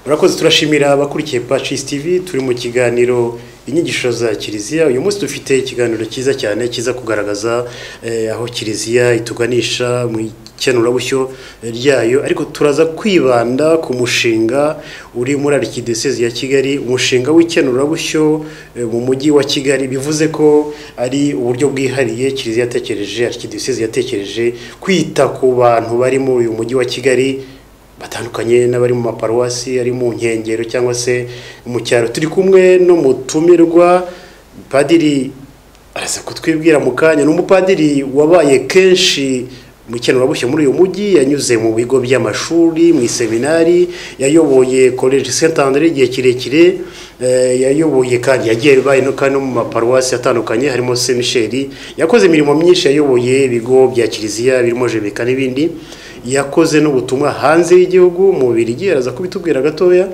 murakoze turashimira abakurikiye pacis tv turi mu kiganiro inyigisho za kiliziya uyu munsi dufite ikiganiro cyiza cyane kiza kugaragaza eh, aho kiliziya ituganisha mu ikenurabushyo ryayo ariko turaza kwibanda ku mushinga uri muri arikidesezi ya kigali umushinga w'ikenurabushyo eh, mu mujyi wa kigali bivuze ko ari uburyo bwihariye kiliziya yatekereje arikidesezi yatekereje kwita ku bantu bari muri uyu mujyi wa kigali batandukanye n'abari mu maparuwasi ari mu nkengero cyangwa se mu cyaro turi kumwe n'umutumirwa padiri araza kutwibwira mu kanya ni umupadiri wabaye kenshi mu ikenurabushyo muri uyu mujyi yanyuze mu bigo by'amashuri mu iseminari yayoboye college saint andre igihe kirekire eh, yayoboye kandi yagiye baye no kandi no mu maparuwasi atandukanye harimo saint michel yakoze imirimo myinshi yayoboye ibigo bya kiliziya birimo jebeka n'ibindi yakoze n'ubutumwa hanze y'igihugu mu Bubiligi araza kubitubwira gatoya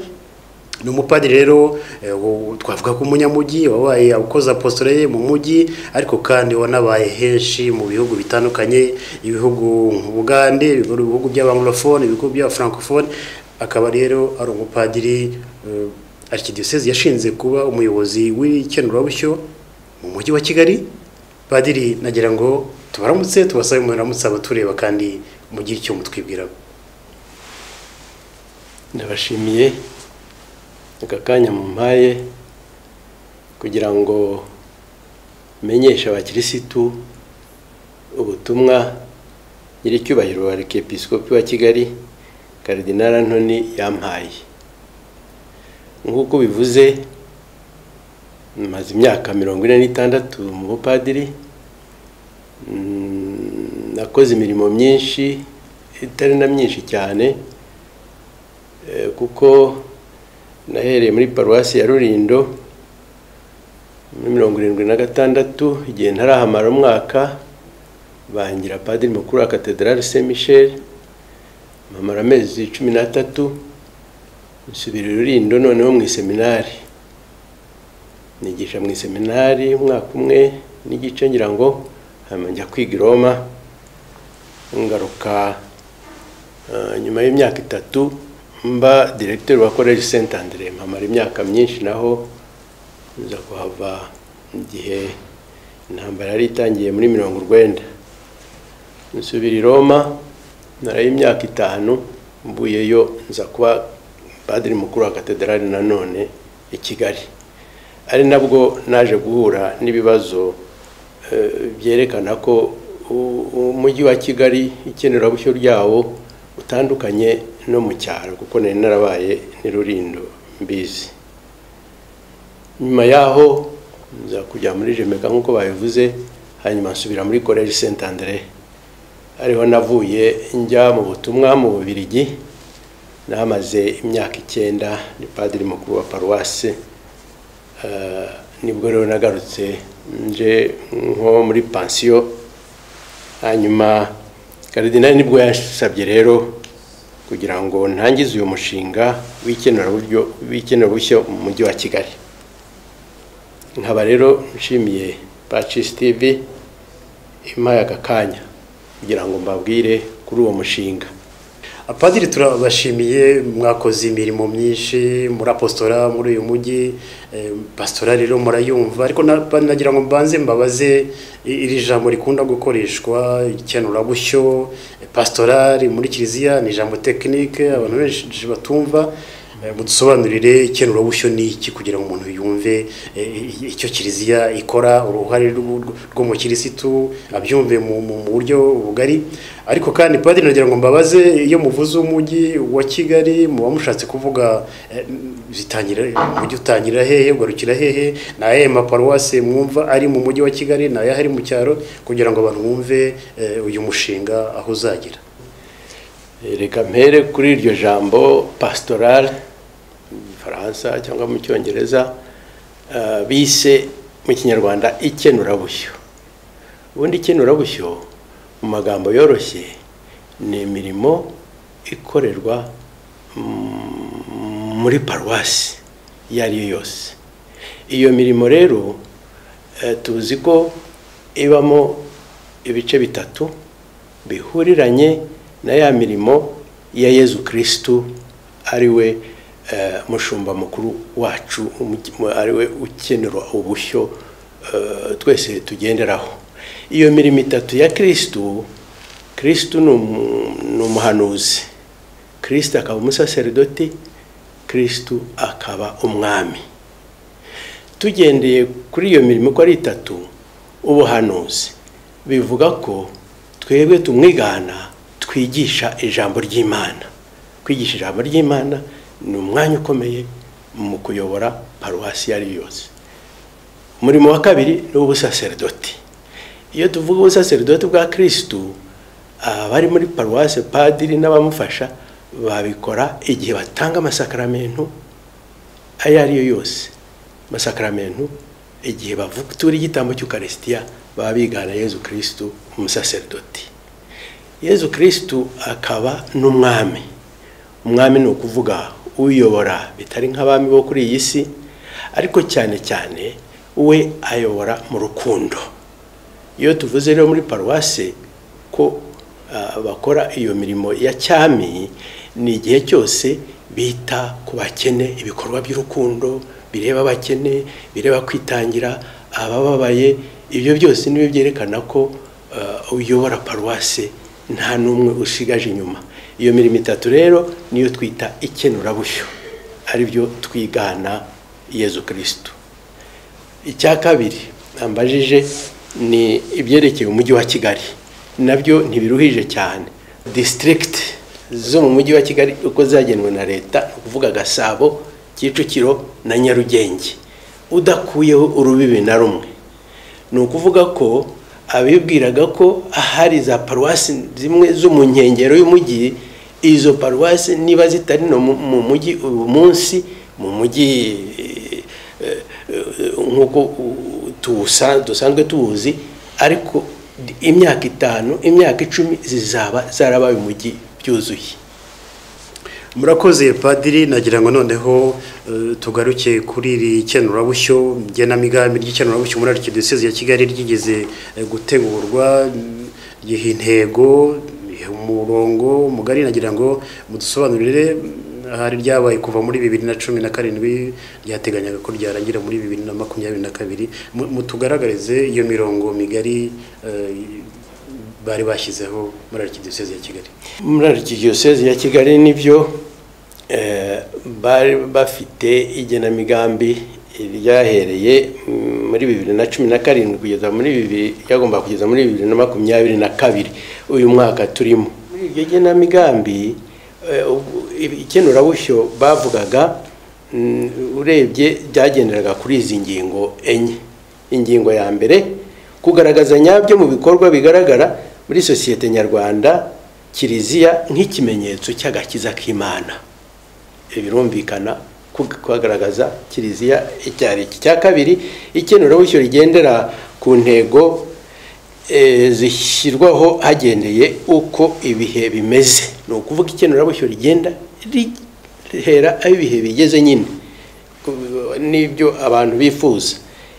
ni umupadiri rero eh, wo- twavuga ko umunyamujyi wabaye ukoze apostole ye mu mujyi ariko kandi wanabaye henshi mu bihugu bitandukanye ibihugu nk'u Bugande ibihugu by'abanglofone ibihugu bya francophone akaba rero ari umupadiri eh, arikidiyosezi yashinze kuba umuyobozi w'ikenurabushyo mu mujyi wa Kigali padiri nagira ngo tubaramutse tubasabe muramutse abatureba kandi mugire icyo mutwibwiraho ndabashimiye aka kanya mumpaye kugira ngo menyeshe abakirisitu ubutumwa nyir'icyubahiro wa arikepisikopi wa kigali karidinari antoni yampaye nk'uko bivuze maze imyaka mirongo ine n'itandatu mu bupadiri Mm, nakoze imirimo myinshi itari na myinshi cyane Eh, kuko nahereye muri paruwasi ya rurindo muri mirongo irindwi na gatandatu igihe ntarahamara umwaka bangira padiri mukuru wa katedrali saint michel mpamara amezi cumi n'atatu nsubira i rurindo noneho mu iseminari nigisha mu iseminari umwaka umwe n'igice ngira ngo hanyuma njya kwiga i roma ngaruka eh, nyuma y'imyaka itatu mba diregiteri wa college saint andre mpamara imyaka myinshi naho nza kuhava igihe intambara yari itangiye muri mirongo urwenda nsubira i roma narayo imyaka itanu mvuyeyo nza kuba padiri mukuru wa katedrali nanone i kigali ari nabwo naje guhura n'ibibazo eh, byerekana ko u- umujyi wa kigali ikenerabushyo ryawo utandukanye no mu cyaro kuko nari narabaye ni rurindo mbizi nyuma yaho nza kujya muri jemeka nk'uko babivuze hanyuma nsubira muri college saint andre ariho navuye njya mu butumwa mu bubirigi nahamaze imyaka icyenda ni padiri mukuru wa paruwasi Eh, nibwo rero nagarutse nje nko muri pansiyo hanyuma karidinali nibwo yasabye rero kugira ngo ntangize uyu mushinga w'ikenuraburyo w'ikenurabushyo mu mujyi wa kigali nkaba rero nshimiye pacis tv impaye aka kanya kugira ngo mbabwire kuri uwo mushinga apadiri turabashimiye mwakoze imirimo myinshi murapostora muri uyu mujyi eh, pasitora rero murayumva ariko na- ba- nagira ngo mbanze mbabaze i- iri jambo rikunda gukoreshwa ikenurabushyo eh, pasitorari muri kiliziya ni ijambo tekinike abantu benshi batumva Eh, mudusobanurire ikenurabushyo ni iki kugira ngo umuntu yumve eh, i- icyo kiliziya ikora uruhare rw'u- rw'umukirisitu abyumve mu mu- mu buryo bugari ariko kandi padiri nagira ngo mbabaze iyo muvuze umujyi wa kigali muba mushatse kuvuga eh, bitangira umujyi utangira hehe ugarukira hehe ni ayahe maparuwasi mwumva ari mu mujyi wa kigali ni ayahe ari mu cyaro kugira ngo abantu bumve eh, uyu mushinga aho uzagira reka mpere kuri iryo jambo pasitorale mu gifaransa cyangwa mu cyongereza eh, bise mu kinyarwanda ikenurabushyo ubundi ikenurabushyo mu magambo yoroshye ni imirimo ikorerwa mm, muri paruwasi iyo ari yo yose iyo mirimo rero eh, tuzi ko ibamo ibice bitatu bihuriranye na ya mirimo ya yezu kirisitu ari we mushumba mukuru wacu ari we ukenera ubushyo twese tugenderaho iyo mirimo itatu ya kirisitu kirisitu ni umuhanuzi kirisitu akaba umusaseridoti kirisitu akaba umwami tugendeye kuri iyo mirimo uko ari itatu ubuhanuzi bivuga ko twebwe tumwigana twigisha ijambo ry'imana kwigisha ijambo ry'imana ni umwanya ukomeye mu kuyobora paruwasi iyo ari yo yose umurimo wa kabiri ni uw'ubusaseridoti iyo tuvuga ubusaseridoti bwa kirisitu abari muri paruwasi padiri n'abamufasha babikora igihe batanga amasakaramentu ayo ari yo yose amasakaramentu igihe bavuga igitambo cy'ukarisitiya baba bigana yezu kirisitu umusaseridoti yezu kirisitu akaba n'umwami umwami ni ukuvuga uyobora bitari nk'abami bo kuri iyi si ariko cyane cyane we ayobora mu rukundo iyo tuvuze rero muri paruwasi ko bakora iyo mirimo ya cyami ni igihe cyose bita ku bakene ibikorwa by'urukundo bireba abakene bireba kwitangira abababaye ibyo byose nibyo byerekana ko uyobora paruwasi nta n'umwe ushigaje inyuma iyo mirimo itatu rero niyo twita ikenurabusho aribyo twigana yezu kirisitu icya kabiri ambajije ni ibyerekeye umujyi wa kigali nabyo ntibiruhije cyane disitirigiti zo mu mujyi wa kigali uko zagenwe na leta ni ukuvuga gasabo kicukiro na nyarugenge udakuyeho urubibi na rumwe ni ukuvuga ko abibwiraga ko ahari za paruwasi zimwe zo mu nkengero y'umujyi izo paruwasi niba zitari no mu mujyi uyu munsi mu mujyi nk'uko dusanzwe tuwuzi ariko imyaka itanu imyaka icumi zizaba zarabaye umujyi byuzuye murakoze padiri nagira ngo noneho tugaruke kuri iri kenurabushyo igenamigambi ry'ikenurabushyo muri arikidosize ya kigali ryigeze gutegurwa giha intego umurongo mugari nagira ngo mudusobanurire ahari ryabaye kuva muri bibiri na cumi na karindwi ryateganyaga ko ryarangira muri bibiri na makumyabiri na kabiri mutugaragarize iyo mirongo migari bari bashyizeho muri arikidosize ya kigali muri arikidosize ya kigali nibyo bari bafite igenamigambi ryahereye muri bibiri na cumi na karindwi kugeza muri bibiri ryagomba kugeza muri bibiri na makumyabiri na kabiri uyu mwaka turimo muri iryo genamigambi ikenurabushyo bavugaga urebye byagenderaga kuri izi ngingo enye ingingo ya mbere kugaragaza nyabyo mu bikorwa bigaragara muri sosiyete nyarwanda kiliziya nk'ikimenyetso cy'agakiza k'imana birumvikana kugaragaza kiliziya icyo ari iki cya kabiri ikenurabushyyo rigendera ku ntego zishyirwaho hagendeye uko ibihe bimeze ni ukuvuga ikenurabushyyo rigenda rihera aho ibihe bigeze nyine n'ibyo abantu bifuza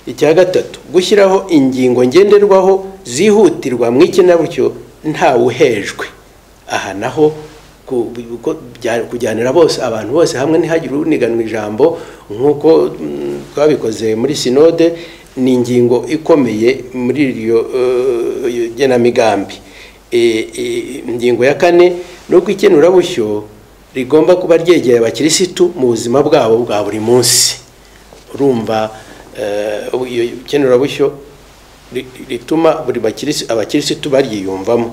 icya gatatu gushyiraho ingingo ngenderwaho zihutirwa mu ikinabutyo ntawuhejwe aha naho kujyanira bose abantu bose hamwe ntihagire uniganwa ijambo nk'uko twabikoze muri sinode ni ingingo ikomeye muri iryo genamigambi ingingo ya kane ni uko ikenurabushyo rigomba kuba ryegeye abakirisitu mu buzima bwabo bwa buri munsi urumva iyo ikenurabusyo rituma buri abakirisitu baryiyumvamo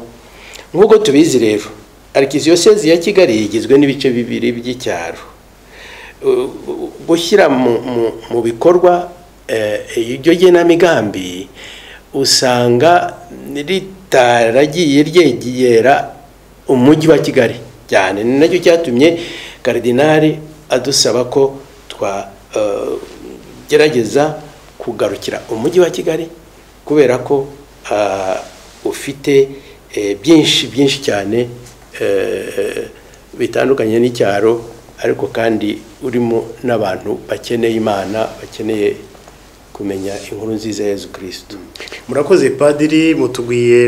nk'uko tubizi rero arikiziyosezi ya kigali igizwe n'ibice bibiri by'icyaro gushyira mu bikorwa iryo genamigambi usanga ritaragiye ryegera umujyi wa kigali cyane ni nacyo cyatumye karidinari adusaba ko twa gerageza kugarukira umujyi wa kigali kubera ko ufite byinshi byinshi cyane bitandukanye n'icyaro ariko kandi urimo n'abantu bakeneye imana bakeneye kumenya inkuru nziza ya Yezu kirisitu murakoze padiri mutubwiye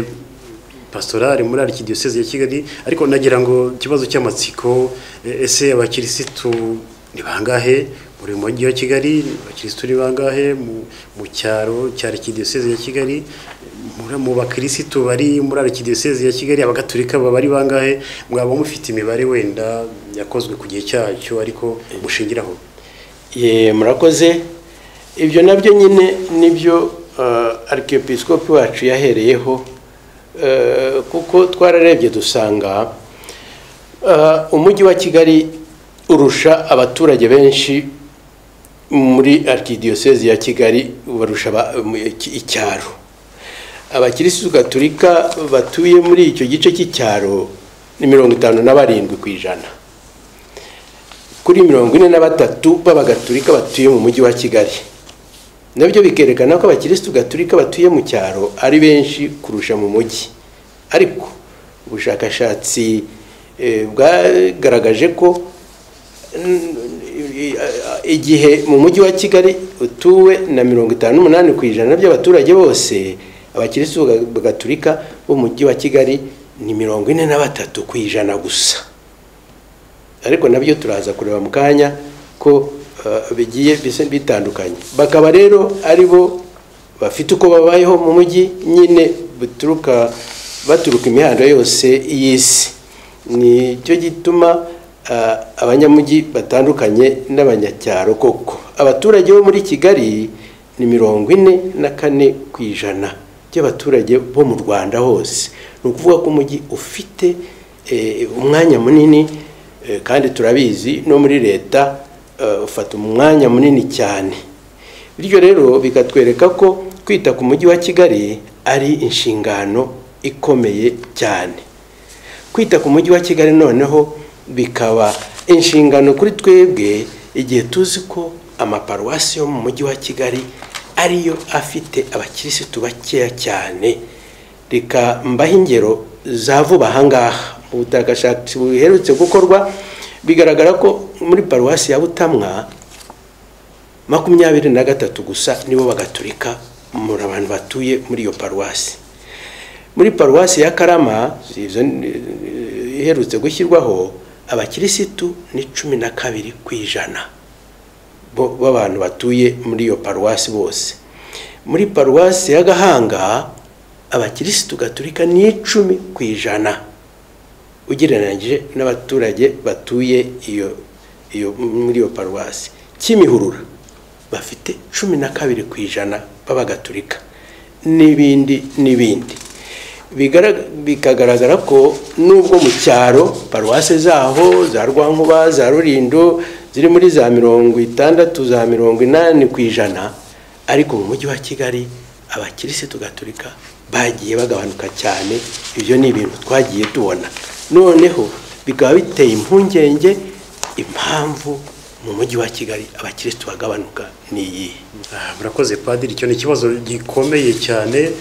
pasitorari muri arikidiyoseze ya kigali ariko nagira ngo ikibazo cy'amatsiko ese abakirisitu ni bangahe muri uyu mujyi wa kigali abakirisitu ni bangahe mu- mu cyaro cya arikidiyoseze ya kigali muri- mu bakirisitu bari muri arikidiyoseze ya kigali abagatulika baba ari bangahe mwaba mufite imibare wenda yakozwe ku gihe cyacyo ariko mushingiraho Ye, murakoze ibyo nabyo nyine nibyo arikiyopisikopi wacu yahereyeho eh, kuko twararebye dusanga eh, umujyi wa kigali urusha abaturage benshi muri arikidiyosezi ya kigali barusha aba- mu- iki- icyaro abakirisitu gaturika batuye muri icyo gice cy'icyaro ni mirongo itanu na barindwi ku ijana kuri mirongo ine na batatu b'abagatulika batuye mu mujyi wa kigali nabyo bikerekana ko abakirisitu gatulika batuye mu cyaro ari benshi kurusha mu mujyi ariko ubushakashatsi eh, bwagaragaje ko mm, i- a- igihe mu mujyi wa kigali utuwe na mirongo itanu n'umunani ku ijana by'abaturage bose abakirisitu gatulika b'umujyi wa kigali ni mirongo ine na batatu ku ijana gusa ariko nabyo turaza kureba mu kanya ko eh, bigiye bisa bitandukanye bakaba rero ari bo bafite uko babayeho mu mujyi nyine baturuka baturuka imihanda yose y'isi nicyo gituma eh, abanyamujyi batandukanye n'abanyacyaro koko abaturage bo muri kigali ni mirongo ine na kane ku ijana by'abaturage bo mu rwanda hose ni ukuvuga ko umujyi ufite eh, umwanya munini Eh, kandi turabizi no muri leta eh, ufata umwanya munini cyane bityo rero bikatwereka ko kwita ku mujyi wa kigali ari inshingano ikomeye cyane kwita ku mujyi wa kigali noneho bikaba inshingano kuri twebwe igihe tuzi ko amaparuwasi yo mu mujyi wa kigali ariyo afite abakirisitu bakeya cyane reka mbaho ingero za vuba ahangaha mu bushakashatsi buherutse gukorwa bigaragara ko muri paruwasi ya butamwa makumyabiri na gatatu gusa nibo bagaturika muri abantu batuye muri iyo paruwasi muri paruwasi ya karama izo ni- iherutse gushyirwaho abakirisitu ni cumi na kabiri ku ijana bo- b'abantu batuye muri iyo paruwasi bose muri paruwasi ya gahanga abakirisitu gaturika ni icumi ku ijana ugereranyije n'abaturage batuye iyo iyo muri iyo paruwasi kimihurura bafite cumi na kabiri ku ijana b'abagatulika n'ibindi n'ibindi Bigarag- bikagaragara ko nubwo mu cyaro paruwase zaho za rwankuba za rurindo ziri muri za mirongo itandatu za mirongo inani ku ijana ariko mu mujyi wa kigali abakirisitu gatulika bagiye bagabanuka cyane ibyo ni ibintu twagiye tubona noneho bikaba biteye impungenge impamvu mu mujyi wa kigali abakirisitu bagabanuka ni iyihe Ah, murakoze padiri icyo ni ikibazo gikomeye cyane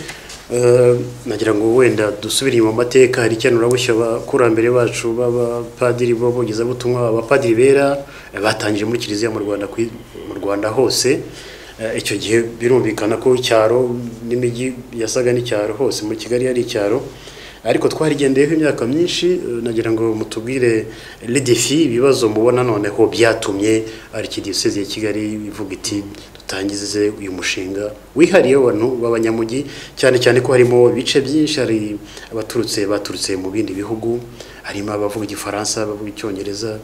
Eh, nagira ngo wenda dusubire mu mateka hari ikenurabushyo abakurambere bacu b'abapadiri b'abogezabutumwa abapadiri bera eh, batangije muri kiliziya mu rwanda kwi- mu rwanda hose Eh, icyo gihe birumvikana ko icyaro n'imijyi yasaga n'icyaro hose muri kigali yari icyaro ariko twarigendeyeho imyaka myinshi eh, nagira ngo mutubwire lidefi ibibazo mubona noneho byatumye arikidiyoseze ya kigali ivuga iti dutangize uyu mushinga wihariye w'abantu b'abanyamujyi cyane cyane ko harimo ibice byinshi hari abaturutse baturutse mu bindi bihugu harimo abavuga igifaransa abavuga icyongereza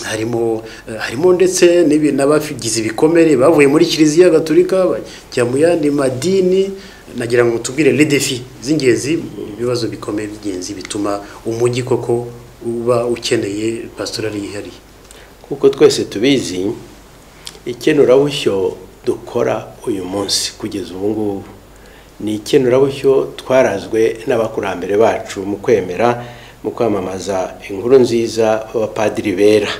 harimo eh, harimo ndetse n'ibi- n'abagize ibikomere bavuye muri kiliziya gaturika bajya mu yandi madini nagira ngo tubwire les défis z'ingenzi ibibazo bikomeye by'ingenzi bituma umujyi koko uba ukeneye pastorali yihariye kuko twese tubizi ikenurabushyo dukora uyu munsi kugeza ubu ngubu ni ikenurabushyo twarazwe n'abakurambere bacu mu kwemera mu kwamamaza inkuru nziza b'abapadiri bera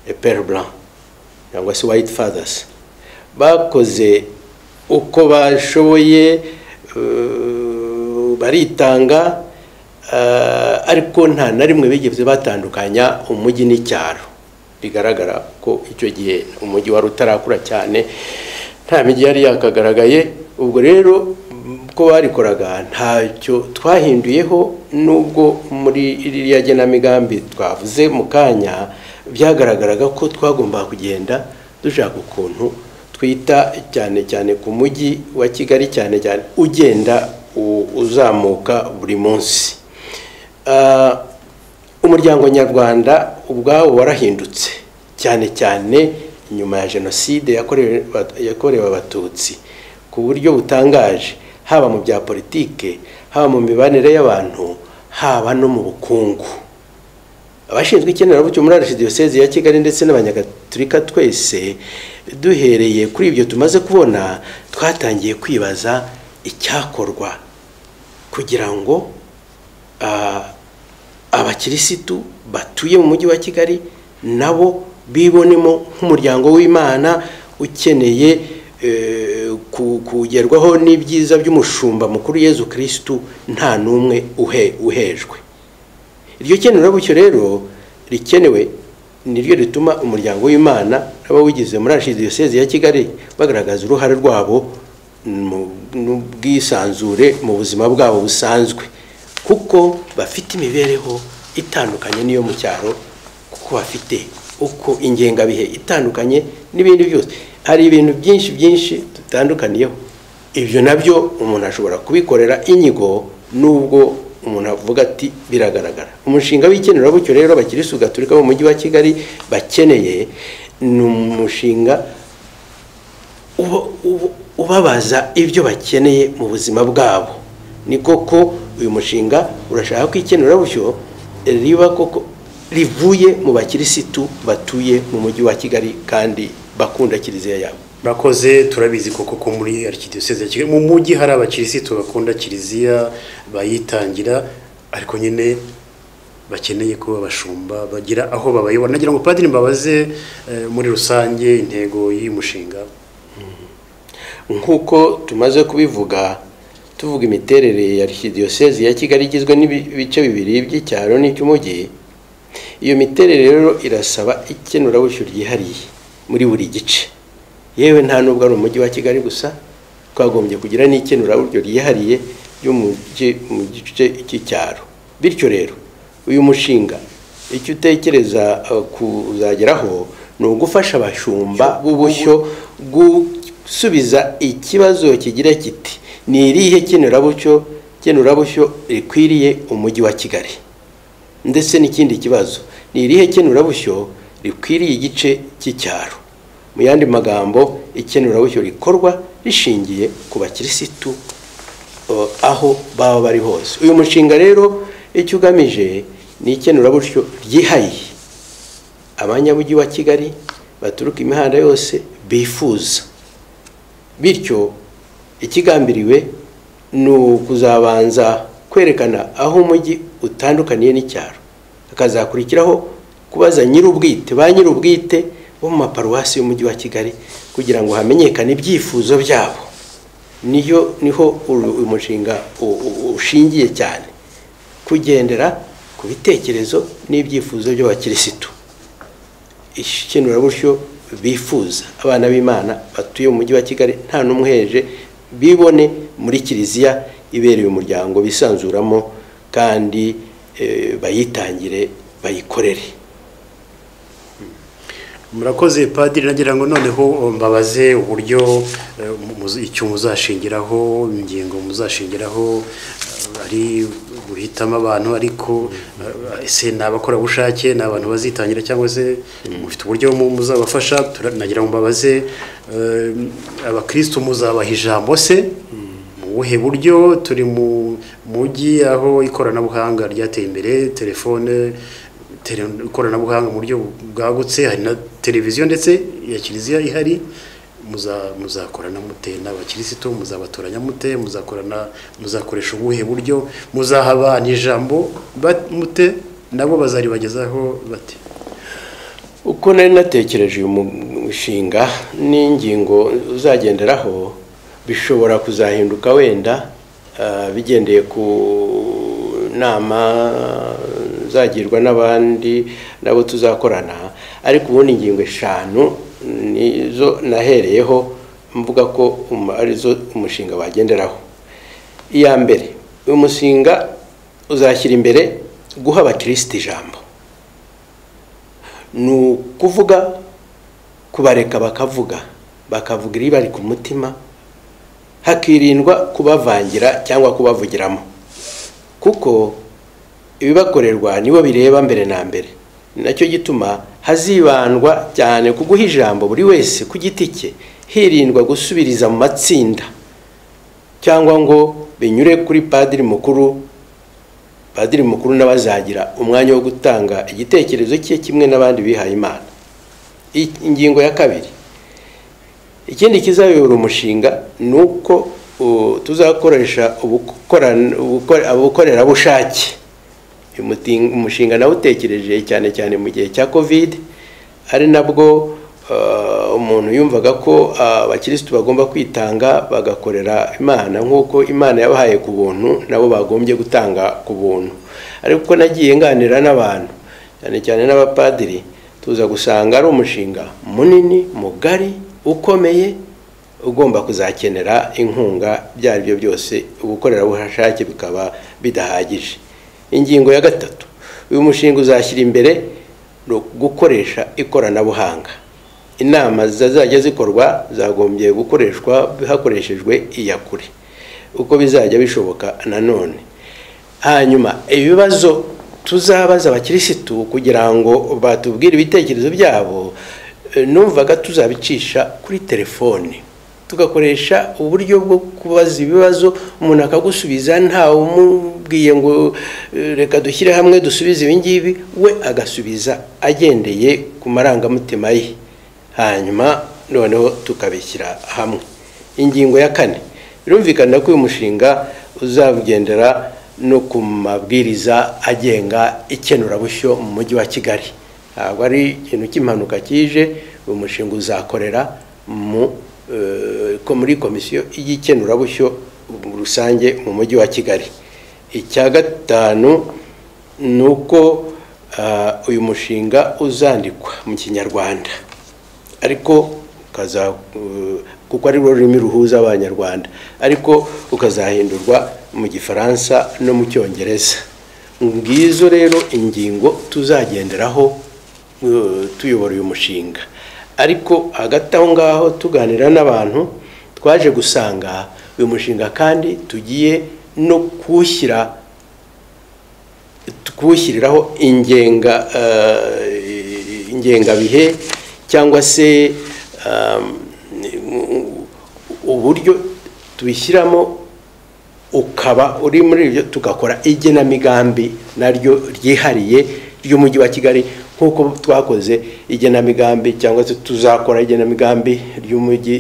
eperi blanc cyangwa se white fathers bakoze uko bashoboye eh, baritanga eh, ariko nta na rimwe bigeze batandukanya umujyi n'icyaro bigaragara ko icyo gihe umujyi wari utarakura cyane nta mijyi yari yakagaragaye ubwo rero ko barikoraga ntacyo twahinduyeho nubwo muri iriya genamigambi twavuze mu kanya byagaragaraga ko twagombaga kugenda dushaka ukuntu twita cyane cyane ku mujyi wa kigali cyane cyane ugenda u- uzamuka buri munsi Ah, umuryango nyarwanda ubwawo warahindutse cyane cyane nyuma ya jenoside yakorewe yakorewe abatutsi ku buryo butangaje haba mu bya politike haba mu mibanire y'abantu haba no mu bukungu abashinzwe ikenerabucyo muri arishidiyoseze ya kigali ndetse n'abanyagatulika twese duhereye kuri ibyo tumaze kubona twatangiye kwibaza icyakorwa kugira ngo ah, abakirisitu batuye mu mujyi wa kigali nabo bibonemo nk'umuryango w'imana ukeneye eh, ku- kugerwaho n'ibyiza by'umushumba mukuru yezu kirisitu nta n'umwe uhe- uhejwe iryo kenurabucyo rero rikenewe niryo rituma umuryango w'imana n'abawugize muri arashize diyoseze ya kigali bagaragaza uruhare rwabo mu- n'ubwisanzure mu buzima bwabo busanzwe kuko bafite imibereho itandukanye n'iyo mu cyaro kuko bafite uko ingengabihe itandukanye n'ibindi byose hari ibintu byinshi byinshi dutandukaniyeho ibyo nabyo umuntu ashobora kubikorera inyigo nubwo umuntu avuga ati biragaragara umushinga w'ikenerabucyo rero abakirisitu gaturika bo mu mujyi wa kigali bakeneye ni umushinga uba- uba- ubabaza ibyo bakeneye mu buzima bwabo ni koko uyu mushinga urashaka ko ikenurabushyo riba koko rivuye mu bakirisitu batuye mu mujyi wa kigali kandi bakunda kiliziya yabo murakoze turabizi koko ko muri arikidiyoseze ya kigali mu mujyi hari abakirisitu bakunda kiliziya bayitangira ariko nyine bakeneye ko abashumba bagira aho babayobora nagira ngo padiri mbabaze eh, muri rusange intego y'uyu mushinga nk'uko tumaze kubivuga tuvuga imiterere ya arikidiyosezi ya kigali igizwe n'ibice bibiri by'icyaro n'icy'umujyi iyo miterere rero irasaba ikenurabushyu ryihariye muri buri gice yewe nta nubwo ari umujyi wa kigali gusa twagombye kugira n'ikenuraburyo ryihariye ryo mu gice- mu gice cy'icyaro bityo rero uyu mushinga icyo utekereza eh, kuzageraho ni ugufasha abashumba b'ubushyo gusubiza ikibazo kigira kiti ni irihe kenurabucyo kenurabushyo rikwiriye umujyi wa kigali ndetse n'ikindi kibazo ni irihe kenurabushyo rikwiriye igice cy'icyaro mu yandi magambo ikenurabushyo rikorwa rishingiye ku bakirisitu eh, aho baba bari hose uyu mushinga rero icyo ugamije ni ikenurabushyo ryihariye abanyamujyi wa kigali baturuka imihanda yose bifuza bityo ikigambiriwe ni ukuzabanza kwerekana aho umujyi utandukaniye n'icyaro hakazakurikiraho kubaza nyir'ubwite ba nyir'ubwite bo mu maparuwasi y'umujyi wa kigali kugira ngo hamenyekane ibyifuzo byabo niyo niho uru- uyu mushinga u- u- ushingiye cyane kugendera ku bitekerezo n'ibyifuzo by'abakirisitu ikenuraburyo bifuza abana b'imana batuye mu mujyi wa kigali nta n'umwe uheje bibone muri kiliziya ibereye umuryango bisanzuramo kandi eh, bayitangire bayikorere murakoze padiri nagira ngo noneho mbabaze uburyo eh, muzi- icyo muzashingiraho ingingo muzashingiraho eh, ari guhitamo abantu ariko eh, ese ni abakorabushake ni abantu bazitangira cyangwa se mufite uburyo mu- muzabafasha Tura- nagira ngo mbabaze eh, abakristo muzabaha ijambo se mu buhe buryo turi mu mujyi aho ikoranabuhanga ryateye imbere telefone tele- ikoranabuhanga mu buryo bwagutse hari na televiziyo ndetse ya kiliziya ihari muza- muzakorana mute n'abakirisitu muzabatoranya mute muzakorana muzakoresha ubuhe buryo muzaha abantu ijambo ba- mute nabo bazaribagezaho bate uko nari natekereje uyu mushinga n'ingingo uzagenderaho bishobora kuzahinduka wenda ah, bigendeye ku nama zagirwa n'abandi nabo tuzakorana ariko ubundi ingingo eshanu nizo nahereyeho mvuga ko um- arizo umushinga wagenderaho iya mbere uyu mushinga uzashyira imbere guha abakirisitu ijambo ni ukuvuga kubareka bakavuga bakavuga iri bari ku mutima hakirindwa kubavangira cyangwa kubavugiramo kuko ibibakorerwa nibo bireba mbere na mbere ni nacyo gituma hazibandwa cyane ku guha ijambo buri wese ku giti cye hirindwa gusubiriza mu matsinda cyangwa ngo binyure kuri padiri mukuru padiri mukuru nawe azagira umwanya wo gutanga igitekerezo cye kimwe n'abandi bihaye imana ingingo ya kabiri ikindi kizayobora umushinga ni uko tuzakoresha ubukorerabushake umushinga nawutekereje cyane cyane mu gihe cya kovide ari nabwo umuntu yumvaga ko abakirisitu bagomba kwitanga bagakorera imana nk'uko imana yabahaye ku buntu nabo bagombye gutanga ku buntu ariko nagiye nganira n'abantu cyane cyane n'abapadiri tuza gusanga ari umushinga munini mugari ukomeye ugomba kuzakenera inkunga ibyo ari byo byose ubukorerabushake bikaba bidahagije ingingo ya gatatu uyu mushinga uzashyira imbere gukoresha ikoranabuhanga inama zizajya zikorwa zagombye gukoreshwa hakoreshejwe iyakure uko bizajya bishoboka nanone hanyuma ibibazo tuzabaza abakirisitu kugira ngo batubwire ibitekerezo byabo numvaga tuzabicisha kuri telefone tugakoresha uburyo bwo kubaza ibibazo umuntu akagusubiza ntawe umubwiye ngo reka dushyire hamwe dusubize ibingibi we agasubiza agendeye ku marangamutima ye hanyuma noneho tukabishyira hamwe ingingo ya kane birumvikana ko uyu mushinga uzagendera no ku mabwiriza agenga ikenurabushyo mu mujyi wa kigali ntabwo ari ikintu cy'impanuka kije uyu mushinga uzakorera muri komisiyo y'ikenurabushyo rusange mu mujyi wa kigali icya gatanu ni uko uyu mushinga uzandikwa mu kinyarwanda ariko ukaza kuko ari rurimi ruhuza abanyarwanda ariko ukazahindurwa mu gifaransa no mu cyongereza ngizo rero ingingo tuzagenderaho tuyobora uyu mushinga ariko hagati aho ngaho tuganira n'abantu twaje gusanga uyu mushinga kandi tugiye no kuwushyira kuwushyiriraho ingenga ingengabihe cyangwa se uburyo tubishyiramo ukaba uri muri ibyo tugakora igenamigambi naryo ryihariye ry'umujyi wa kigali nk'uko twakoze igenamigambi cyangwa se tuzakora igenamigambi ry'umujyi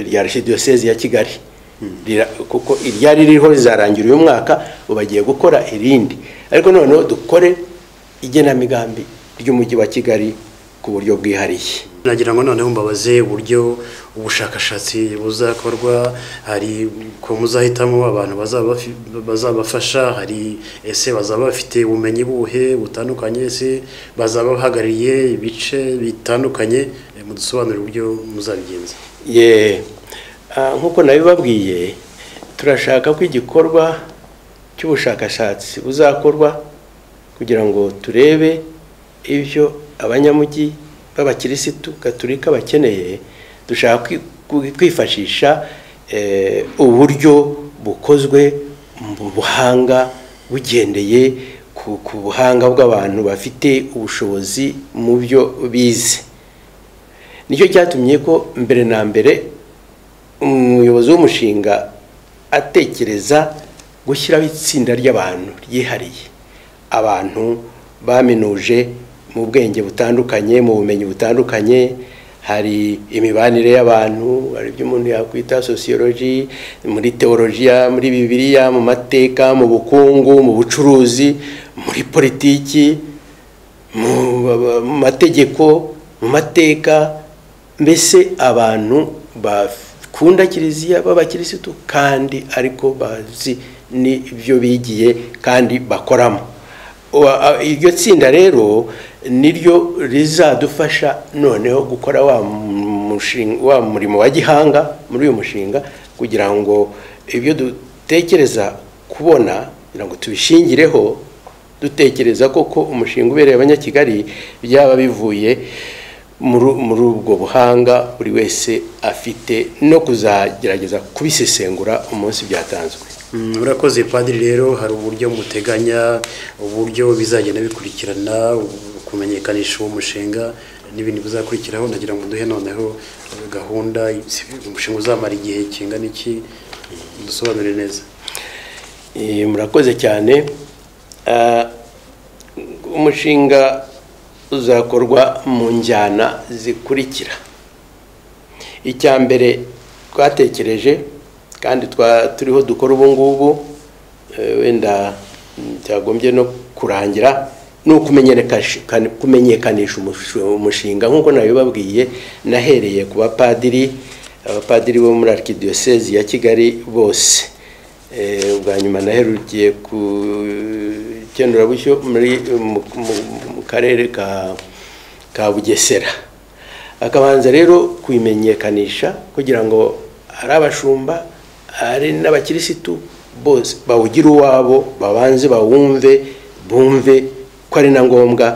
rya arishidiyosezi ya kigali kuko iryari ririho rizarangira uyu mwaka ubu bagiye gukora irindi ariko noneho dukore igenamigambi ry'umujyi wa kigali ku buryo bwihariye nagira ngo noneho mbabaze uburyo ubushakashatsi buzakorwa hari ko muzahitamo abantu bazabafasha hari ese bazaba bafite ubumenyi buhe butandukanye se bazaba bahagarariye ibice bitandukanye mudusobanurire uburyo muzabigenza ye nk'uko nabibabwiye turashaka ko igikorwa cy'ubushakashatsi buzakorwa kugira ngo turebe ibyo abanyamujyi b'abakirisitu gaturika bakeneye dushaka kwifashisha uburyo bukozwe mu buhanga bugendeye ku buhanga bw'abantu bafite ubushobozi mu byo bize nicyo cyatumye ko mbere na mbere umuyobozi w'umushinga atekereza gushyiraho itsinda ry'abantu ryihariye abantu baminuje mu bwenge butandukanye mu bumenyi butandukanye hari imibanire y'abantu hari ibyo umuntu yakwita sosiyoloji muri teolojiya muri bibiliya mu mateka mu bukungu mu bucuruzi muri politiki mu mategeko mu mateka mbese abantu bakunda kiliziya b'abakirisitu kandi ariko bazi n'ibyo bigiye kandi bakoramo iryo tsinda rero niryo rizadufasha noneho gukora wa murimo wa gihanga muri uyu mushinga kugira ngo ibyo dutekereza kubona kugira ngo tubishingireho dutekereza koko umushinga ubereye abanyakigali byaba bivuye muri ubwo buhanga buri wese afite no kuzagerageza kubisesengura umunsi byatanzwe murakoze padiri rero hari uburyo muteganya uburyo bizagenda bikurikirana kumenyekanisha uwo mushinga n'ibindi bizakurikiraho ndagira ngo duhe noneho gahunda umushinga uzamara igihe kingana iki dusobanure neza murakoze cyane umushinga uzakorwa mu njyana zikurikira icya mbere twatekereje kandi turiho dukora ubu ngubu wenda byagombye no kurangira ni ukumenyekanisha umushinga nk'uko nabibabwiye nahereye ku bapadiri abapadiri bo muri arikidiyosezi ya kigali bose ubwa nyuma naherukiye ku ikenurabishyo mu karere ka bugesera akabanza rero kuyimenyekanisha kugira ngo ari abashumba ari n'abakirisitu bose bawugire uwabo babanze bawumve bumve ko ari na ngombwa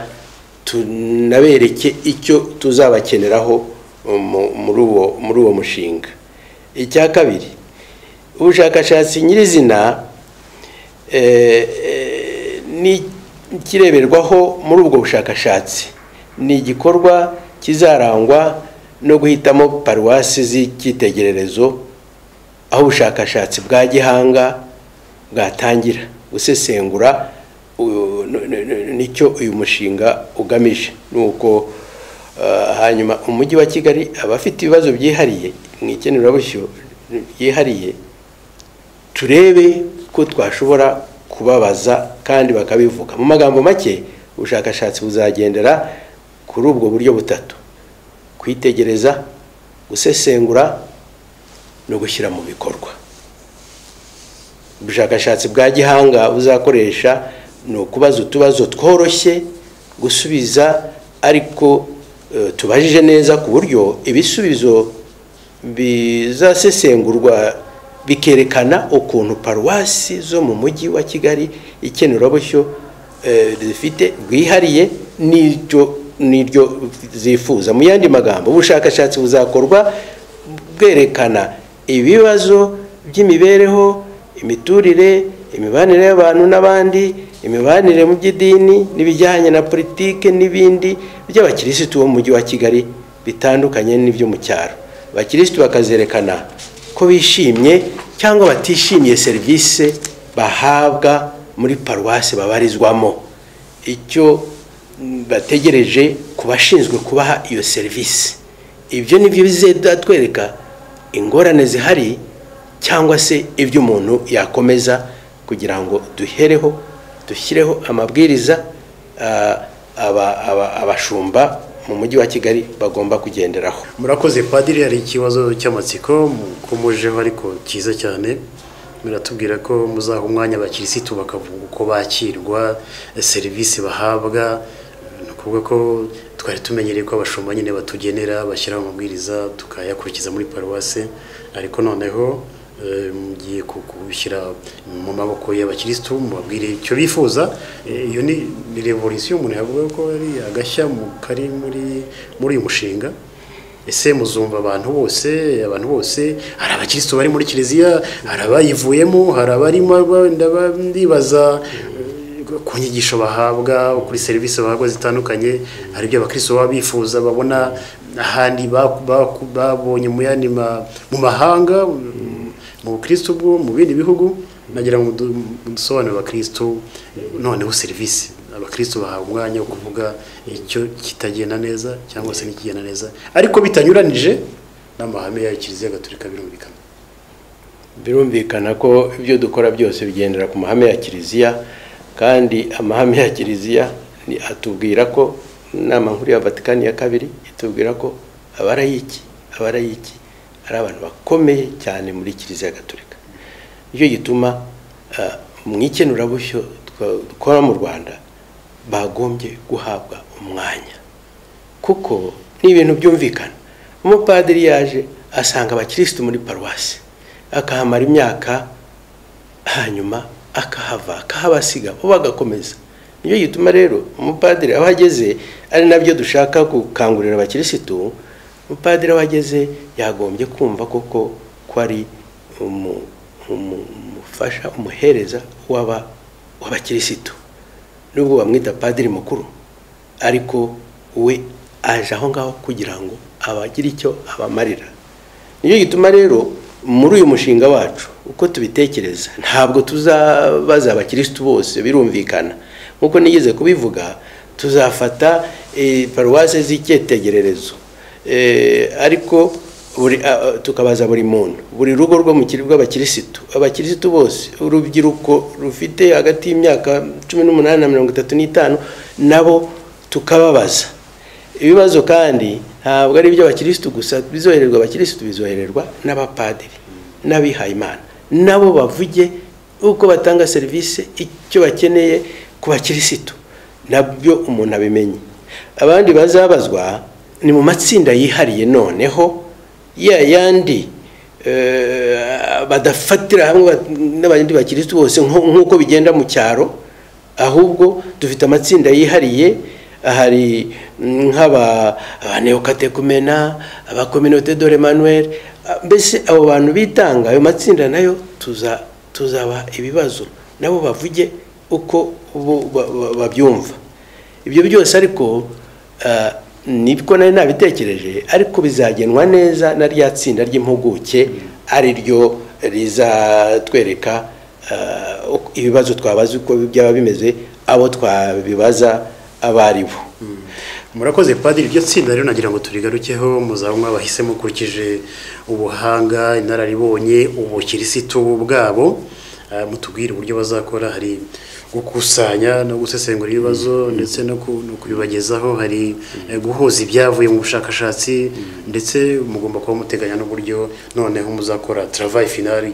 tunabereke icyo tuzabakeneraho muri uwo mushinga icya kabiri ubushakashatsi nyirizina ni ikireberwaho muri ubwo bushakashatsi ni igikorwa kizarangwa no guhitamo paruwasi z'icyitegererezo aho ubushakashatsi bwa gihanga bwatangira gusesengura nicyo uyu mushinga ugamije ni uko hanyuma umujyi wa kigali abafite ibibazo byihariye mu ikenerabushyo byihariye turebe ko twashobora kubabaza kandi bakabivuga mu magambo make ubushakashatsi buzagendera kuri ubwo buryo butatu kwitegereza gusesengura no gushyira mu bikorwa ubushakashatsi bwa gihanga buzakoresha ni ukubaza utubazo tworoshye gusubiza ariko tubajije neza ku buryo ibisubizo bizasesengurwa bikerekana ukuntu paruwasi zo mu mujyi wa kigali ikenurabusyo zifite rwihariye n'iryo zifuza mu yandi magambo ubushakashatsi buzakorwa bwerekana ibibazo by'imibereho imiturire imibanire y'abantu n'abandi imibanire mu by'idini n'ibijyanye na politiki n'ibindi by'abakirisitu bo mu mujyi wa kigali bitandukanye n'ibyo mu cyaro abakirisitu bakazerekana ko bishimye cyangwa batishimiye serivisi bahabwa muri paruwasi babarizwamo icyo bategereje ku bashinzwe kubaha iyo serivisi ibyo nibyo bizatwereka ingorane zihari cyangwa se ibyo umuntu yakomeza kugira ngo duhereho dushyireho amabwiriza abashumba mu mujyi wa kigali bagomba kugenderaho murakoze padiri hari ikibazo cy'amatsiko mukomojeho ariko cyiza cyane biratubwira ko muzaha umwanya abakirisitu bakavuga uko bakirwa serivisi bahabwa ni ukuvuga ko twari tumenyereye ko abashumba nyine batugenera bashyiraho amabwiriza tukayakurikiza muri paruwase ariko noneho mugiye kubishyira mu maboko y'abakirisitu mubabwire icyo bifuza iyo ni revolisiyo umuntu yavuga ko ari agashya kari muri muri uyu mushinga ese muzumva abantu bose abantu bose hari abakirisitu bari muri kiliziya hari abayivuyemo hari abarimo ndibaza ku nyigisho bahabwa kuri serivisi bahabwa zitandukanye hari ibyo abakirisitu baba bifuza babona ahandi babonye mu yandi mu mahanga mu bukristo bwo mu bindi bihugu nagira ngo dusobanure abakristo noneho serivisi abakristo bahawe umwanya wo kuvuga icyo kitagenda neza cyangwa se n'ikigenda neza ariko bitanyuranije n'amahame ya kiliziya gatolika birumvikana birumvikana ko ibyo dukora byose bigendera ku mahame ya kiliziya kandi amahame ya kiliziya atubwira ko inama nkuru ya vatikani ya kabiri itubwira ko abarayiki abarayiki ari abantu bakomeye cyane muri kiliziya gatolika nicyo gituma mu ikenurabushyo dukora mu rwanda bagombye guhabwa umwanya kuko ni ibintu byumvikana umupadiri yaje asanga abakirisitu muri paruwasi akahamara imyaka hanyuma akahava akahabasiga bo bagakomeza nicyo gituma rero umupadiri aho ageze ari nabyo dushaka gukangurira abakirisitu umupadiri aho ageze yagombye kumva koko ko ari umufasha umuhereza w'abakirisitu nubwo bamwita padiri mukuru ariko we aje aho ngaho kugira ngo abagire icyo abamarira nicyo gituma rero muri uyu mushinga wacu uko tubitekereza ntabwo tuzabaza abakirisitu bose birumvikana nk'uko nigeze kubivuga tuzafata paruwase z'icyitegererezo ariko tukabaza buri muntu buri rugo rwo mu rw'abakirisitu abakirisitu bose urubyiruko rufite hagati y'imyaka cumi n'umunani na mirongo itatu n'itanu nabo tukababaza ibibazo kandi ntabwo ari iby'abakirisitu gusa bizohererwa abakirisitu bizohererwa n'abapadiri n'abihayimana nabo bavuge uko batanga serivisi icyo bakeneye ku bakirisitu nabyo umuntu abimenye abandi bazabazwa ni mu matsinda yihariye noneho ya yandi badafatira hamwe n'abandi bakirisitu bose nk'uko bigenda mu cyaro ahubwo dufite amatsinda yihariye hari nk'abaneokatekumena abakominote dore manuel mbese abo bantu bitanga ayo matsinda nayo tuzaba ibibazo nabo bavuge uko babyumva ibyo byose ariko nibwo nari nabitekereje ariko bizagenwa neza na rya tsinda ry'impuguke ari ryo rizatwereka ibibazo twabaza uko byaba bimeze abo twabibaza abo ari bo murakoze padiri iryo tsinda rero nagira ngo turigarukeho muzaba mwabahisemo ukurikije ubuhanga inararibonye ubukirisitu bwabo mutubwire uburyo bazakora hari gukusanya no gusesengura ibibazo ndetse no kubibagezaho hari guhuza ibyavuye mu bushakashatsi ndetse mugomba kuba muteganya n'uburyo noneho muzakora travail final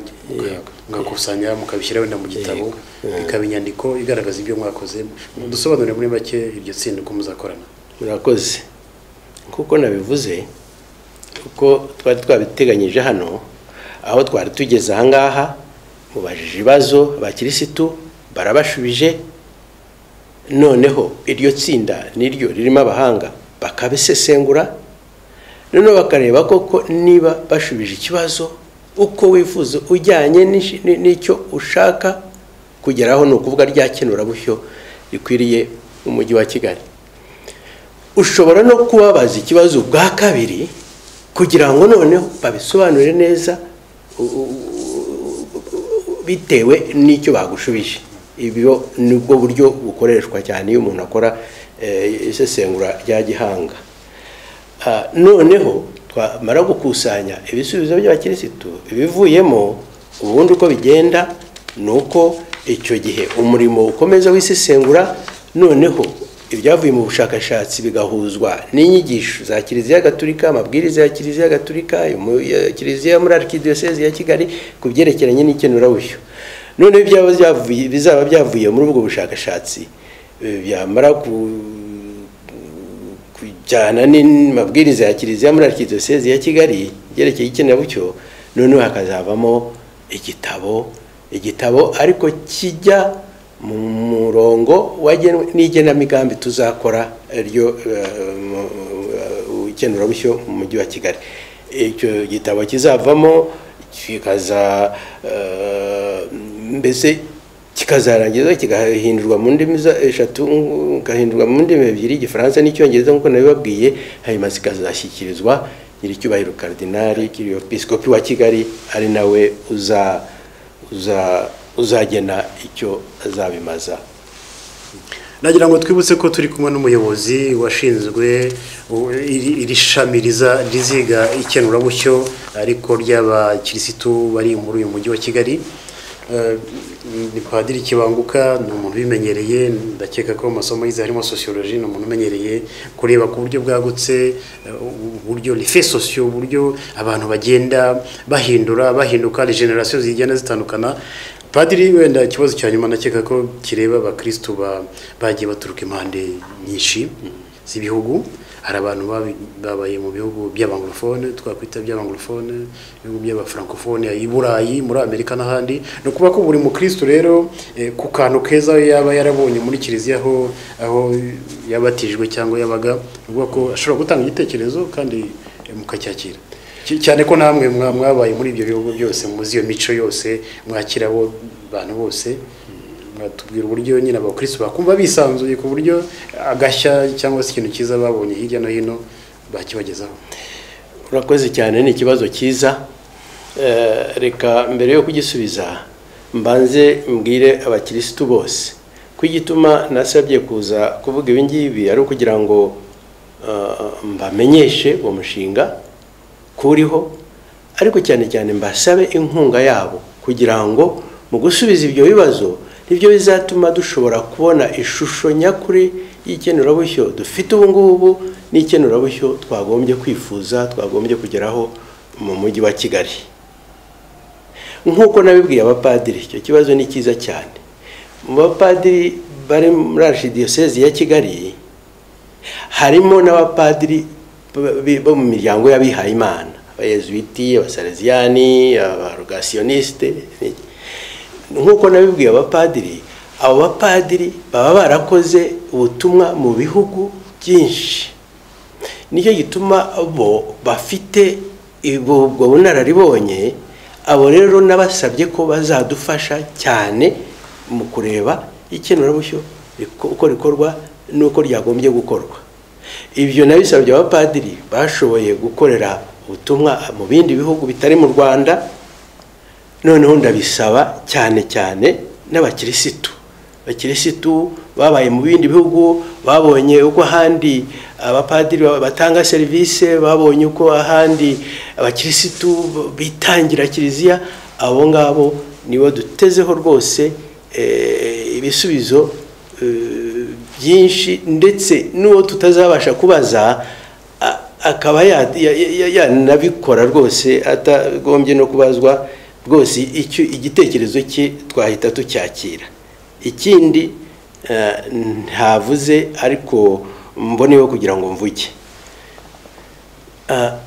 mugakusanya mukabishyira wenda mu gitabo ikaba inyandiko igaragaza ibyo mwakoze dusobanurire muri make iryo tsinda uko muzakorana murakoze kuko nabivuze kuko twari twabiteganyije hano aho twari tugeze ahangaha mubajije ibibazo abakirisitu barabashubije noneho iryo tsinda niryo ririmo abahanga bakabisesengura noneho bakareba koko niba bashubije ikibazo uko wifuza ujyanye n'icyo ushaka kugeraho ni ukuvuga rya kenurabushyo rikwiriye umujyi wa kigali ushobora no kubabaza ikibazo bwa kabiri kugira ngo noneho babisobanure neza bitewe n'icyo bagushubije ibyo ni bwo buryo bukoreshwa cyane iyo umuntu akora isesengura rya gihanga noneho twamara gukusanya ibisubizo by'abakirisitu ibivuyemo ubundi uko bigenda ni uko icyo gihe umurimo ukomeza wisesengura noneho ibyavuye mu bushakashatsi bigahuzwa n'inyigisho za kiliziya gaturika amabwiriza ya kiliziya gaturika kiliziya muri arikidiyoseze ya kigali ku byerekeranye n'ikenurabushyo noneho bizaba byavuye muri ubwo bushakashatsi byamara kujyana n'amabwiriza ya kiliziya muri arikidiyoseze ya kigali byerekeye ikenurabushyo noneho hakazavamo igitabo igitabo ariko kijya mu murongo n'igenamigambi tuzakora ryo ikenurabushyo mu mujyi wa kigali icyo gitabo kizavamo kikaza mbese kikazarangiza kigahindurwa mu ndimi eshatu kigahindurwa mu ndimi ebyiri igifaransa n'icyongereza nk'uko nabibabwiye hanyuma zikazashyikirizwa nyir'icyubahiro karidinari kiriyo pisikopi wa kigali ari nawe uza uza uzagena icyo azabimaza nagira ngo twibutse ko turi kumwe n'umuyobozi washinzwe iri shami riziga ikenurabushyo ariko ry'abakirisitu bari muri uyu mujyi wa kigali ni padiri kibanguka ni umuntu ubimenyereye ndakeka ko mu masomo yize harimo sosiyoloji ni umuntu umenyereye kureba ku buryo bwagutse uburyo rife sosiyo uburyo abantu bagenda bahindura bahinduka regeneration zigenda zitandukana padiri wenda ikibazo cya nyuma nakeka ko kireba abakirisitu bagiye baturuka impande nyinshi z'ibihugu hari abantu babi- babaye mu bihugu by'abanglophone twakwita by'abanglophone ibihugu by'abafrancofone i Burayi muri Amerika n'ahandi ni ukuvuga ko buri mukristo rero eh, ku kantu keza yaba yarabonye muri kiliziya aho aho yabatijwe cyangwa yabaga ni ukuvuga ko ashobora gutanga igitekerezo kandi eh, mukacyakira Cy- cyane ko namwe mwa- mwabaye muri ibyo bihugu byose muzi iyo mico yose mwakira abo bantu bose batubwira uburyo nyine abakristo bakumva bisanzuye ku buryo agashya cyangwa se ikintu cyiza babonye hirya no hino bakibagezaho urakoze cyane ni ikibazo cyiza Eh, reka mbere yo kugisubiza mbanze mbwire abakirisitu bose ko igituma nasabye kuza kuvuga ibi ngibi ari ukugira ngo eh, mbamenyeshe uwo mushinga kuriho ariko cyane cyane mbasabe inkunga yabo kugira ngo mu gusubiza ibyo bibazo nibyo bizatuma dushobora kubona ishusho nyakuri y'ikenurabushyo dufite ubu ngubu n'ikenurabushyo twagombye kwifuza twagombye kugeraho mu mujyi wa kigali nk'uko nabibwiye abapadiri icyo kibazo ni cyiza cyane mu bapadiri bari muri arishidiyosezi ya kigali harimo n'abapadiri b- b- bo mu miryango y'abihayimana abayezuwiti abasaleziyani abarogasiyoniste nk'uko nabibwiye abapadiri abo bapadiri baba barakoze ubutumwa mu bihugu byinshi nicyo gituma bo bafite ubwo ubwo bunararibonye abo rero nabasabye ko bazadufasha cyane mu kureba ikenurabushyo riko- uko rikorwa n'uko ryagombye gukorwa ibyo nabisabye abapadiri bashoboye gukorera ubutumwa mu bindi bihugu bitari mu rwanda noneho ndabisaba cyane cyane n'abakirisitu abakirisitu babaye mu bindi bihugu babonye uko ahandi abapadiri batanga serivisi babonye uko ahandi abakirisitu bitangira kiliziya abo ngabo nibo dutezeho rwose eh, ibisubizo eh, byinshi ndetse n'uwo tutazabasha kubaza a- akaba ya- ya- ya- yanabikora rwose atagombye no kubazwa rwose icyo igitekerezo cye twahita tucyakira ikindi eh, ntavuze ariko mboneyeho kugira ngo mvuge Ah,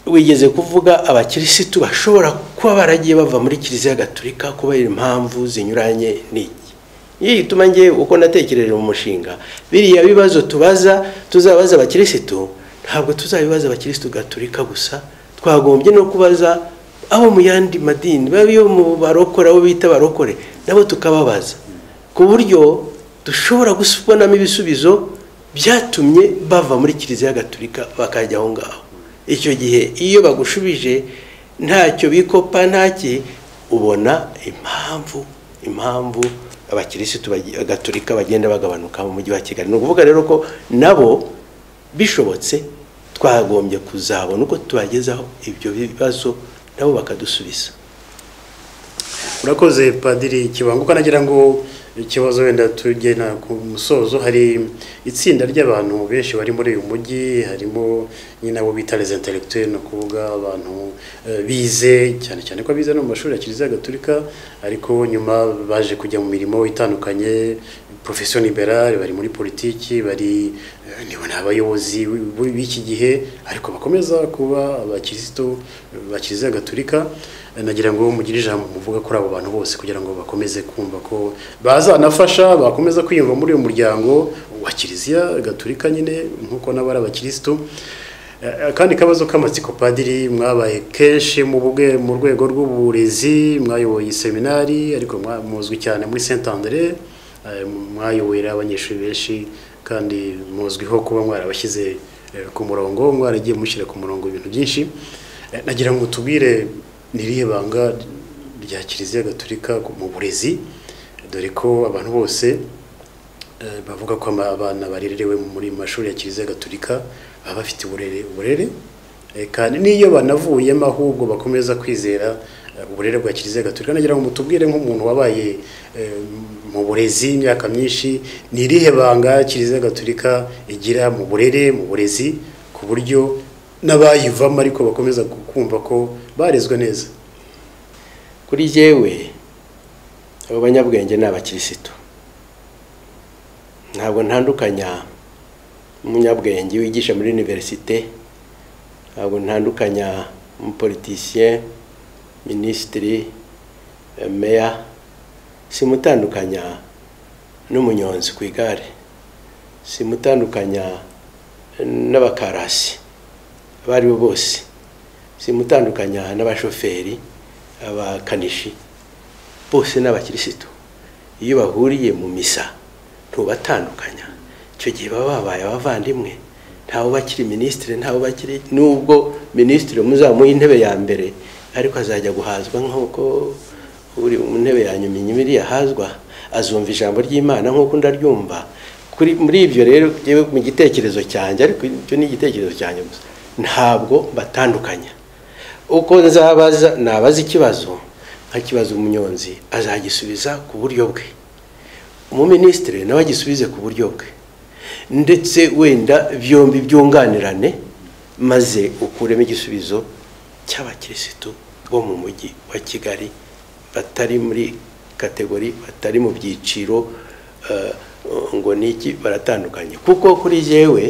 wigeze kuvuga abakirisitu bashobora kuba baragiye bava muri kiliziya gatolika kubera impamvu zinyuranye n'iki iyo gituma ngewe uko natekereje mu mushinga biriya bibazo tubaza tuzabaza abakirisitu ntabwo tuzabibaza abakirisitu gatolika gusa twagombye no kubaza abo mu yandi madini baba iyo mu barokore abo bita barokore nabo tukababaza ku buryo dushobora kubonamo ibisubizo byatumye bava muri kiliziya gatolika bakajya aho ngaho icyo gihe iyo bagushubije ntacyo bikopa ntaki ubona impamvu impamvu abakirisitu bagi- gatolika bagenda bagabanuka mu mujyi wa kigali ni ukuvuga rero ko nabo bishobotse twagombye kuzabona uko tubagezaho ibyo bibazo nabo bakadusubiza urakoze padiri kibanguka nagira ngo ikibazo wenda tugena ku musozo hari itsinda ry'abantu benshi bari muri uyu mujyi harimo nyine abo bita les intellectuels ni ukuvuga abantu eh, bize cyane cyane ko bize no mu mashuri ya kiliziya gatolika ariko nyuma baje kujya mu mirimo itandukanye profession liberale bari muri politiki bari eh, nibo ni abayobozi b- b'iki gihe ariko bakomeza kuba abakirisitu ba kiliziya gatolika Eh, nagira ngo mugire ijambo muvuga kuri abo bantu bose kugira ngo bakomeze kumva ko bazanafasha bakomeza kwiyumva muri uyu muryango wa kiliziya gatolika nyine nk'uko n'abari abakirisitu Eh, akandi kabazo k'amatsiko padiri mwabaye kenshi mu bwe mu rwego rw'uburezi mwayoboye seminari ariko mwa- muzwi cyane muri Saint Andre eh, mwayoborera abanyeshuri benshi kandi muzwiho kuba mwarabashyize eh, ku murongo mwaragiye mushyira ku murongo ibintu byinshi Eh, nagira ngo tubwire ni irihe banga rya kiliziya gatolika mu burezi dore ko abantu bose Eh, bavuga ko ama- abana barerewe muri mashuri ya kiliziya gatolika baba bafite uburere uburere Eh, kandi n'iyo banavuyemo ahubwo bakomeza kwizera eh, uburere bwa kiliziya gatolika nagira ngo mutubwire nk'umuntu wabaye eh, mu burezi imyaka myinshi ni irihe banga kiliziya gatolika igira mu burere mu burezi ku buryo n'abayivamo ariko bakomeza kumva ko barezwe neza kuri jyewe abo banyabwenge ni abakirisitu ntabwo ntandukanya umunyabwenge wigisha muri univerisite ntabwo ntandukanya umupolitisiye minisitiri meya simutandukanya n'umunyonzi ku igare simutandukanya n'abakarasi abo ari bo bose simutandukanya n'abashoferi abakanishi bose ni abakirisitu iyo bahuriye mu misa ntubatandukanya icyo gihe baba babaye abavandimwe ntawe ubakiri minisitiri ntawe ubakiri nubwo minisitiri muzamuha intebe ya mbere ariko azajya guhazwa nk'uko uri mu ntebe ya nyuma inyuma yahazwa azumva ijambo ry'imana nk'uko ndaryumva muri ibyo rero yewe mu gitekerezo cyanjye ariko icyo ni igitekerezo cyanjye gusa ntabwo batandukanya uko nzabaza nabaza ikibazo nkakibaza umunyonzi azagisubiza ku buryo bwe umuminisitiri nawe agisubize ku buryo bwe ndetse wenda byombi byunganirane maze ukuremo igisubizo cy'abakirisitu bo mu mujyi wa kigali batari muri kategori batari mu byiciro ngo niki baratandukanye kuko kuri yewe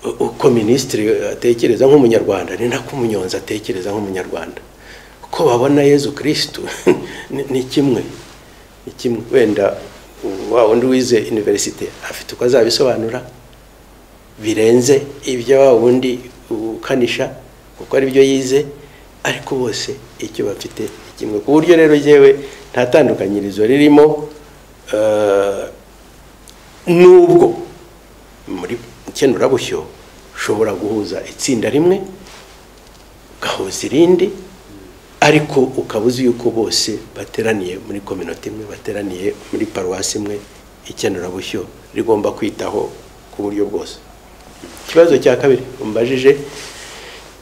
uko minisitiri atekereza nk'umunyarwanda ni nako umunyonzi atekereza nk'umunyarwanda uko babona yezu kirisitu ni kimwe ni kimwe wenda wa wundi wize univerisite afite uko azabisobanura birenze ibyo wa wundi ukanisha kuko ari byo yize ariko bose icyo bafite ni kimwe ku buryo rero yewe nta tandukanyirizo ririmo nubwo muri ikenurabushyo ushobora guhuza itsinda rimwe ugahuza irindi ariko ukaba uzi yuko bose bateraniye muri kominota imwe bateraniye muri paruwasi imwe ikenurabushyo rigomba kwitaho ku buryo bwose ikibazo cya kabiri mbajije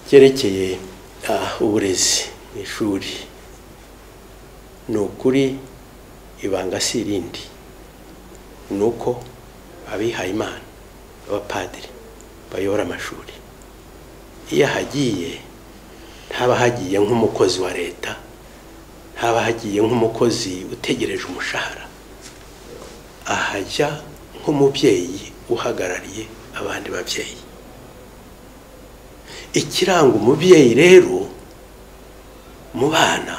cyerekeye uburezi mu ishuri ni ukuri ibanga si irindi ni uko abihaye imana abapadiri bayobora amashuri iyo ahagiye ntaba hagiye nk'umukozi wa leta ntaba hagiye nk'umukozi utegereje umushahara ahajya nk'umubyeyi uhagarariye abandi babyeyi ikiranga umubyeyi rero mu bana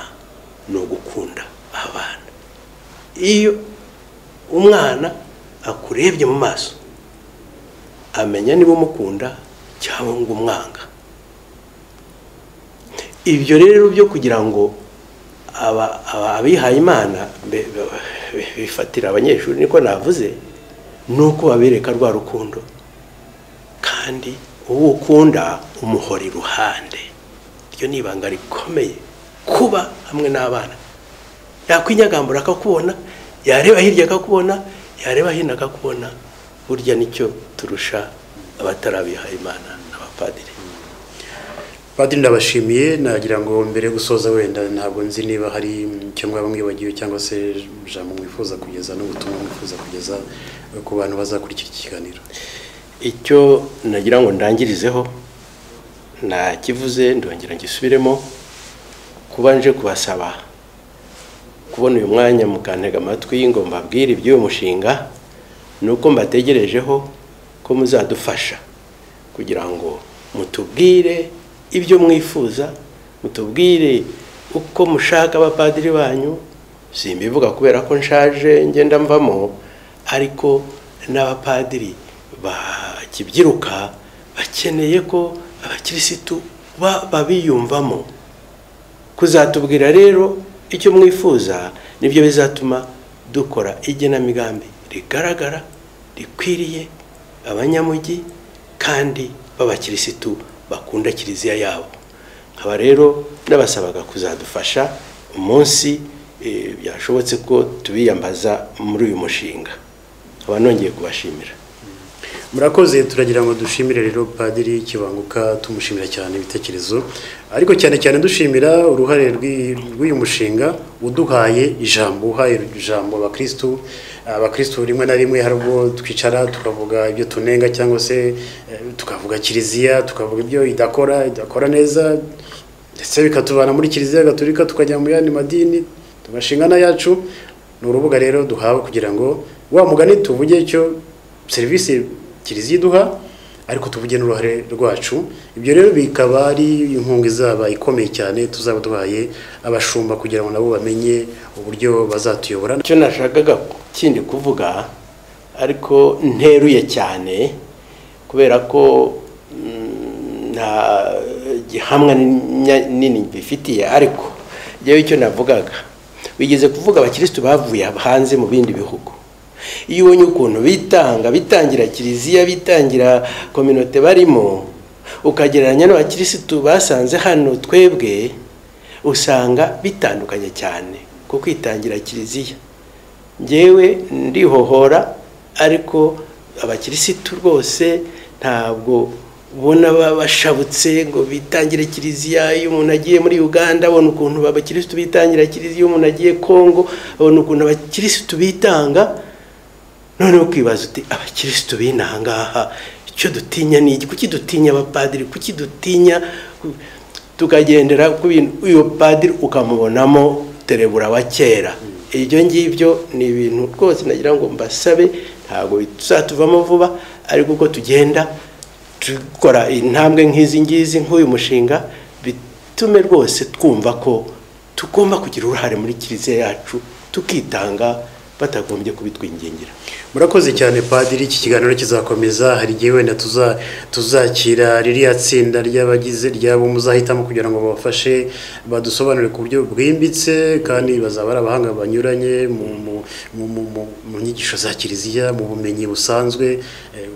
ni ugukunda abana iyo umwana akurebye mu maso amenya niba umukunda cyangwa ngo umwanga ibyo rero byo kugira ngo abihaye imana bifatira abanyeshuri niko navuze ni uko babereka rwa rukundo kandi uwo ukunda umuhora iruhande iryo ni ibanga rikomeye kuba hamwe n'abana yakwinyagambura akakubona yareba hirya akakubona yareba hino akakubona burya nicyo turusha abatarabihaye imana n'abapadiri padiri ndabashimiye nagira ngo mbere yo gusoza wenda ntabwo nzi niba hari icyo mwaba mwibagiwe cyangwa se ijambo mwifuza kugeza n'ubutumwa mwifuza kugeza ku bantu bazakurikira iki kiganiro icyo nagira ngo ndangirizeho nakivuze ndongera ngisubiremo kuba nje kubasaba kubona uyu mwanya mukantega amatwi ngo mbabwire iby'uyu mushinga ni uko mbategerejeho ko muzadufasha kugira ngo mutubwire ibyo mwifuza mutubwire uko mushaka abapadiri banyu simbivuga kubera ko nshaje ngenda mvamo ariko n'abapadiri bakibyiruka bakeneye ko abakirisitu babiyumvamo kuzatubwira rero icyo mwifuza nibyo bizatuma dukora igenamigambi rigaragara rikwiriye abanyamujyi kandi b'abakirisitu bakunda kiliziya yabo nkaba rero n'abasabaga kuzadufasha umunsi byashobotse ko tubiyambaza muri uyu mushinga nkaba nongeye kubashimira murakoze turagira ngo dushimire rero padiri kibanguka tumushimira cyane ibitekerezo ariko cyane cyane dushimira uruhare rw'uyu mushinga uduhaye ijambo uhaye ijambo abakirisitu abakirisitu rimwe na rimwe hari ubwo twicara tukavuga ibyo tunenga cyangwa se tukavuga kiliziya tukavuga ibyo idakora idakora neza ndetse bikatubana muri kiliziya gaturika tukajya mu yandi madini tugashinga n'ayacu ni urubuga rero duhawe kugira ngo wa mugani tuvuge cyo serivisi kiliziya iduha ariko tuvuge n'uruhare rwacu ibyo rero bikaba ari inkunga izaba ikomeye cyane tuzaba duhaye abashumba kugira ngo nabo bamenye uburyo bazatuyobora icyo nashakaga kindi kuvuga ariko nteruye cyane kubera ko mm, nta gihamwa nya- nini bifitiye ariko njyewe icyo navugaga bigeze kuvuga abakirisitu bavuye hanze mu bindi bihugu iyo ubonye ukuntu bitanga bitangira kiliziya bitangira kominote barimo ukagereranya n'abakirisitu basanze hano twebwe usanga bitandukanye cyane ku kwitangira kiliziya njyewe ndihohora ariko abakirisitu rwose ntabwo ubona baba bashabutse ngo bitangire kiliziya iyo umuntu agiye muri uganda abona ukuntu abakirisitu bitangira kiliziya iyo umuntu agiye kongo abona ukuntu abakirisitu bitanga noneho ukibaza uti abakirisitu b'inaha ngaha icyo dutinya ni iki kuki dutinya abapadiri kuki dutinya tukagendera ku bintu uyu padiri ukamubonamo terebura wa kera ibyo ngibyo ni ibintu rwose nagira ngo mbasabe ntabwo bizatuvamo vuba ariko uko tugenda dukora intambwe nk'izi ngizi nk'uyu mushinga bitume rwose twumva ko tugomba kugira uruhare muri kiliziya yacu tukitanga batagombye kubitwingingira murakoze cyane padiri iki kiganiro kizakomeza hari igihe wenda tuza- tuzakira ririya tsinda ry'abagize ryabo muzahitamo kugira ngo babafashe badusobanurire ku buryo bwimbitse kandi bazaba ari abahanga banyuranye mu, mu, mu, mu, mu, mu nyigisho za kiliziya mu bumenyi busanzwe Eh,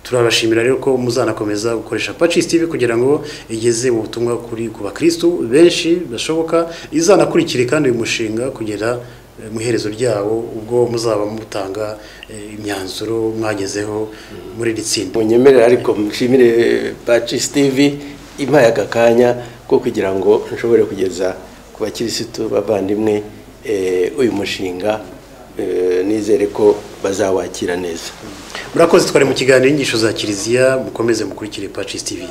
turabashimira rero ko muzanakomeza gukoresha Pacis TV kugira ngo igeze mu butumwa kuri ku bakristu benshi bashoboka izanakurikire kandi uyu mushinga kugera eh, mu iherezo ryawo ubwo muzaba mutanga eh, imyanzuro mwagezeho muri iri tsinda munyemerere ariko mushimire Pacis TV impaye aka kanya ko kugira ngo nshobore kugeza ku bakirisitu bavandimwe eh, uyu mushinga eh, nizere ko bazawakira neza murakoze twari mu kiganiro inyigisho za kiliziya mukomeze mukurikire Pacis TV